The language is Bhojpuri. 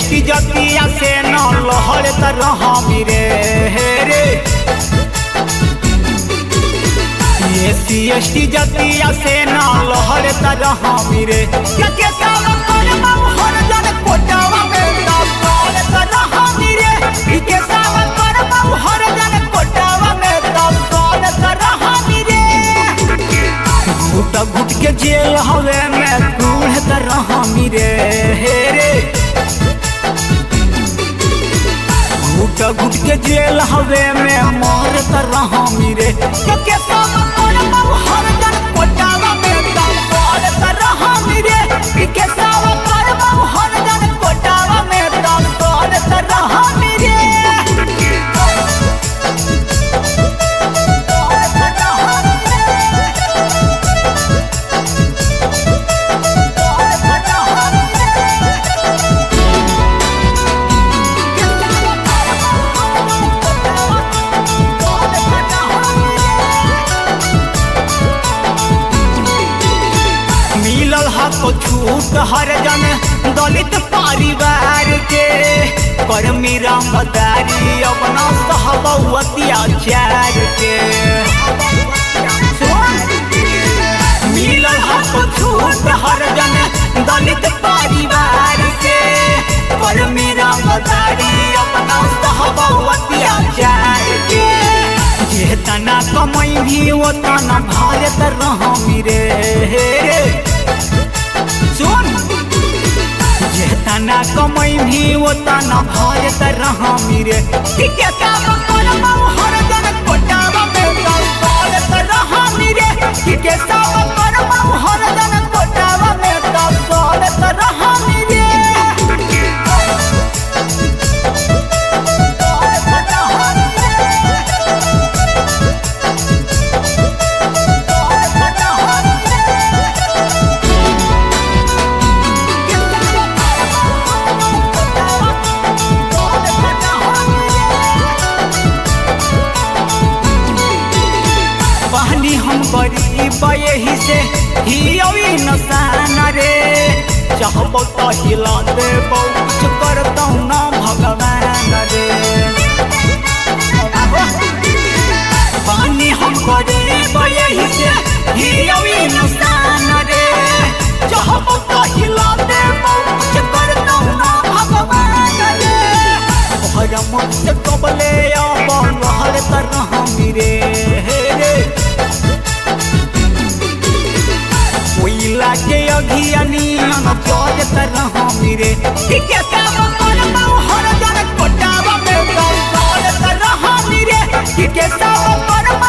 एसटी जतिया से न लहर तरह रे रे एससी एसटी जतिया से न लहर तरह रे क्या के काम कर बाबू हर जन कोटावा में दौड़ तरह रे ई के काम कर बाबू हर जन कोटावा में दौड़ तरह रे घुट घुट के जेल हवे में बूढ़ तरह रे रे घुट घुट के जेल हवे में मोर तरह रे के सब कर बाबू हर जन कोटावा में दौड़ तरह रे ई के सब कर बाबू हर जन कोटावा में दौड़ तरह रे मिलल हा तो छूट हर जन दलित परिवार के कर्मी रंगदारी अपना सहब अत्याचार के मिलल हा तो छूट हर जन दलित परिवार के कर्मी रंगदारी अपना सहब अत्याचार के जे तना कमाई भी वो तना भारत रह रे सुन जे तना कमाई भी वो तना भारत रह रे ठीक है काम कर बाबू हर जन कोटावा में दौलत रह रे ठीक है काम कर बाबू हर जन कोटावा में दौलत रह रे बहनी हम गरीब यही से ही अवी नसान रे चाहबो तो हिला दे कुछ करतौ ना भगवान रे बहनी हम गरीब यही से ही अवी नसान रे चाहबो तो हिला दे कुछ करतौ ना भगवान रे भरम से कबले अब लहर तरह रे रे कोयला के अघियनियन जज तरह रे ठीक है काम कर बाबू हर जन कोटावा में दौड़ तरह रे ठीक है काम कर